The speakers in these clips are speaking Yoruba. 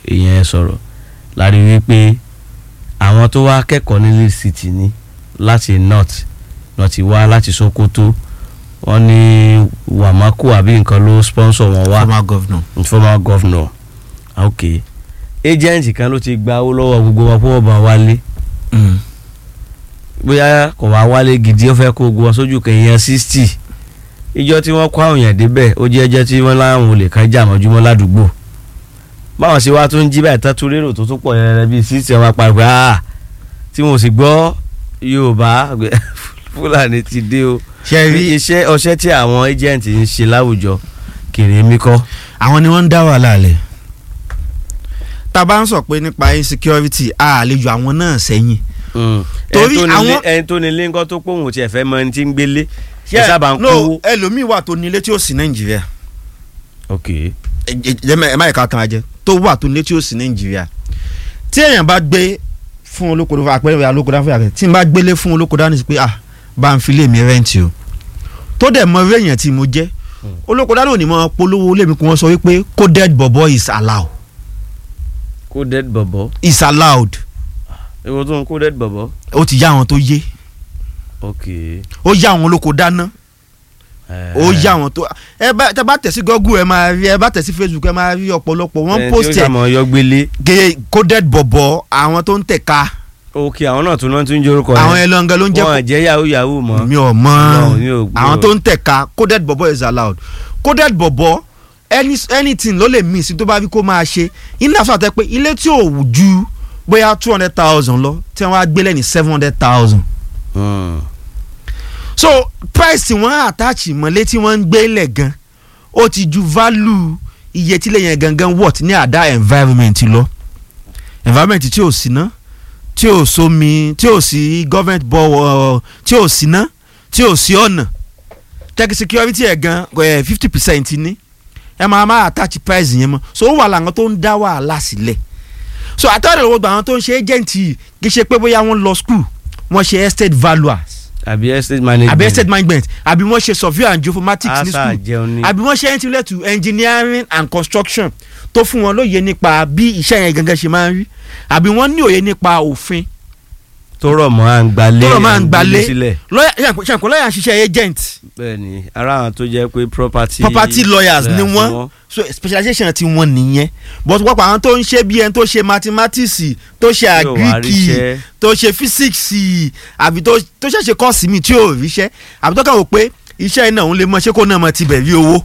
ìyẹn sọ̀rọ̀ láti rí pé àwọn tó wá kẹ́kọ̀ọ́ ní Lead City ni láti north náà ti wá láti Sokoto wọ́n ní Wàmákù àbí nǹkan ló sponsor wọn wá former governor. former governor ok agent kan ló ti gba owó lọ́wọ́ gbogbo wọn fún ọba wálé Mm. bóyá kò wá wálé gidi ó fẹ́ kó gbogbo wọn sójú kẹyìn sixty ìjọ tí wọ́n kó àwọn èèyàn débẹ̀ ó jẹ́ ẹjẹ́ tí wọ́n láwọn olè kan jà mọ́júmọ́ ládùúgbò báwọn ṣe wá tó ń jí báyìí tán tún lérò tó tún pọ̀ yẹn bíi sixty ọmọ apàgbà ah tí mo sì gbọ́ Yorùbá Fúlàní ti dé o ṣe rí iṣẹ́ ọṣẹ́ tí àwọn agent ń ṣe láwùjọ kèrè mi kọ́ àwọn ni wọ́n ń dá wàhálà lẹ̀ tá a bá ń sọ pé nípa insecurity a lè yọ àwọn náà sẹ́yìn Torí ẹni tó nílé- àwọn- ẹni tó nílé ńkọ́ tó pòun tiẹ̀ fẹ́ mọ ẹni tí ń gbélé ẹ sábà ń no kówó. ẹlòmíì wà tó nílé tí ó sí nàìjíríà ok ẹ ẹ ẹ má yẹ ká tán ajẹ tó wà tó nílé tí ó sí nàìjíríà tí èèyàn bá gbé fún olóko dáfẹ́ àpẹẹrẹ olóko dáfẹ́ àpẹẹrẹ tí n bá gbélé fún olóko dání sí pé ah bá ń filé mi rẹ́ǹtì o tó dẹ̀ mọ eré èèyàn tí mo jẹ́ olóko dání ò ní mọ polówó lémi kí wọ́n sọ wípé coded bobo is allowed coded bọ̀bọ̀ is allowed èwo tó ń coded bọ̀bọ̀ ó ti yá àwọn tó yé ok ó yá àwọn olóko dáná ó yá àwọn tó ẹ bá tẹ bá tẹ̀ sí Google ẹ máa rí ẹ bá tẹ̀ sí Facebook ẹ máa rí ọ̀pọ̀lọpọ̀ wọ́n post ẹ tí ó ẹ̀ sàmọ̀ yọ gbélé gé coded bọ̀bọ̀ àwọn tó ń tẹ̀ka ok àwọn náà tún náà tún jórúkọ àwọn ẹlọ́ngàn ló ń jẹ́ wọn jẹ́ yahoo yahoo mọ́ mi ò mọ No, mi ò gbọ́. àwọn tó ń tẹ̀ka coded bọ̀bọ̀ is allowed coded bọ̀bọ̀ any anything ló lè mí sí tó bá rí kó máa ṣe iná fún àtẹ pé ilé tí ò ju bóyá two hundred thousand lọ tí wọ́n á gbélé ní seven hundred thousand Hmm. so price tí wọ́n attach mọ́lé tí wọ́n ń gbé lẹ̀ gan ó ti ju value iye tí lẹ́yìn gangan worth ní àdá environment lọ environment tí ò sí ná tí ò sómi tí ò sí government bọ̀ tí ò sí ná tí ò sí ọ̀nà tech security ẹ̀ gan fifty percent ní ẹ máa máa attach price yẹn mọ́ so ó wà láwọn tó ń dá wàhálà sílẹ̀ so àtàwọn ìwọ̀n gbà àwọn tó ń ṣe agent yìí kì í ṣe pé bóyá wọ́n lọ school wọ́n ṣe estate valuers àbí estate management àbí estate management àbí wọ́n ṣe survey and geophomatics ní asa school jẹun ní àbí wọ́n ṣe entry to engineering and construction tó fún wọn lóye nípa bí iṣẹ́ yẹn gangan ṣe máa ń rí àbí wọ́n ní òye nípa òfin tó rọ̀ mọ́ à ń gbalé tó rọ̀ máa ń gbalé sílẹ̀ lọ́yà ṣàǹkó lọ́yà ń ṣiṣẹ́ agent bẹ́ẹ̀ ni ara àwọn tó jẹ́ pé property property lawyers ni wọ́n so specialization ti wọn nìyẹn but wọ́n pa àwọn tó ń ṣe bí ẹni tó ṣe mathematics tó ṣe Tí ò wá agric ríṣẹ́. tó ṣe physics àbí tó tó ṣẹ̀ṣẹ̀ kọ́ọ̀sì mi tí ò ríṣẹ́ àbí tó kàn wò pé iṣẹ́ iná òun lè mọ ṣé kó náà mọ tibẹ̀ rí owó.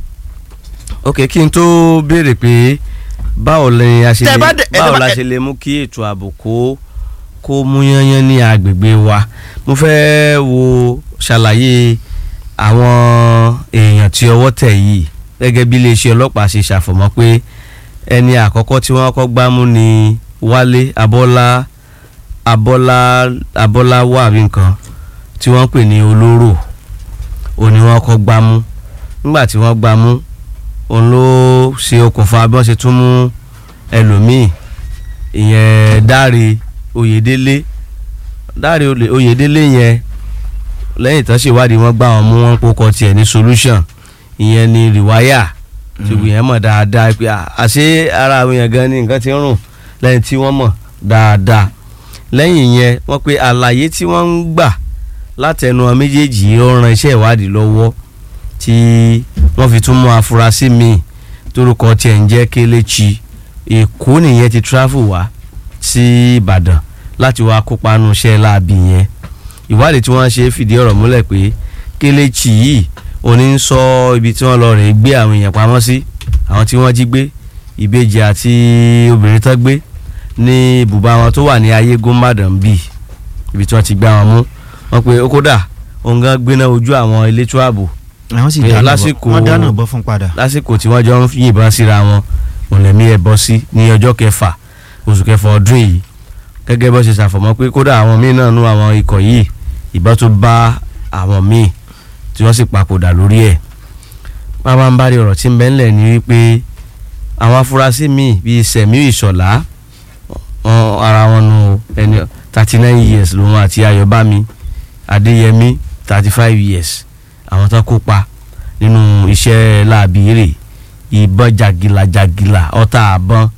ok kí n tó béèrè pé báwo lè a ṣe Tẹ́ lè bá dé- ẹ báwo tẹ́ bá- la ṣe lè mú kí ètò ààbò kó kó mú yányán ní agbègbè wa mo fẹ́ wo ṣàlàyé àwọn èèyàn tí ọwọ́ tẹ̀ yìí gẹ́gẹ́ bí iléeṣẹ́ ọlọ́pàá ṣe ṣàfọ̀mọ́ pé ẹni àkọ́kọ́ tí wọ́n kọ́ gbámú ni Wálé Abọ́lá Abọ́lá Abọ́lá wà bí nǹkan tí wọ́n pè ní olóró òun ni wọ́n kọ́ gbámú nígbà tí wọ́n gbámú òun ló ṣe okùnfà bí wọ́n ṣe tún mú ẹlòmíì ìyẹn Dáre Oyèdélé Dáre Olè- Oyèdélé yẹn lẹ́yìn tán ṣèwádìí wọ́n gbá wọn mú wọn kókọ tiẹ̀ ní solution ìyẹn ni rìwáyà tí gbogbo yẹn mọ̀ dáadáa pé à, àṣé ara àwọn èèyàn gan ni nǹkan ti ń rùn lẹ́yìn tí wọ́n mọ̀ dáadáa lẹ́yìn yẹn wọ́n pe àlàyé tí wọ́n ń gbà látẹnu àwọn méjèèjì yìí ó ran iṣẹ́ ìwádìí lọ́wọ́ tí wọ́n fi tún mú afurasí míì torúkọ tiẹ̀ ń jẹ́ Kelechi Èkó nìyẹn ti travel wá sí Ìbàdàn láti wá kópa nù iṣẹ́ láabi yẹn ìwádìí tí wọ́n ṣe fìdí ọ̀rọ̀ múlẹ̀ pé Kelechi yìí òní ń sọ ibi tí wọ́n lọ rè gbé àwọn èèyàn pamọ́ sí àwọn tí wọ́n jí gbé ìbejì àti obìnrin tán gbé ní ibùba wọn tó wà ní ayégún Ìbàdàn bíi ibi tí wọ́n ti gbá wọn mú wọ́n pe ó kódà òun gan gbéná ojú àwọn elétò ààbò àwọn sì Pé dáná bọ́ lásìkò- wọ́n dáná bọ́ fún padà. lásìkò tí wọ́n jọ ń yìnbọn síra wọn mọ̀lẹ́mí ẹ̀ bọ́ sí ní ọjọ́ kẹfà oṣù kẹfà ọdún yìí gẹ́gẹ́ bó ṣe ṣàfọ̀mọ́ pé kódà àwọn míì náà nú àwọn ikọ̀ yìí ìbọn tó bá àwọn míì tí wọ́n sì papòdà lórí ẹ̀ bàbá ń bá rí ọ̀rọ̀ tí ń bẹ ńlẹ̀ ní wípé àwọn afurasí míì bíi Sẹ̀míù Ìṣọ̀lá wọn ara wọn nu ẹni thirty nine years lòun àti Ayọ̀bámi Adéyẹmí thirty five years àwọn tó kópa nínú iṣẹ́ láabi rè ìbọn jàgìlà jàgìlà ọta àbọn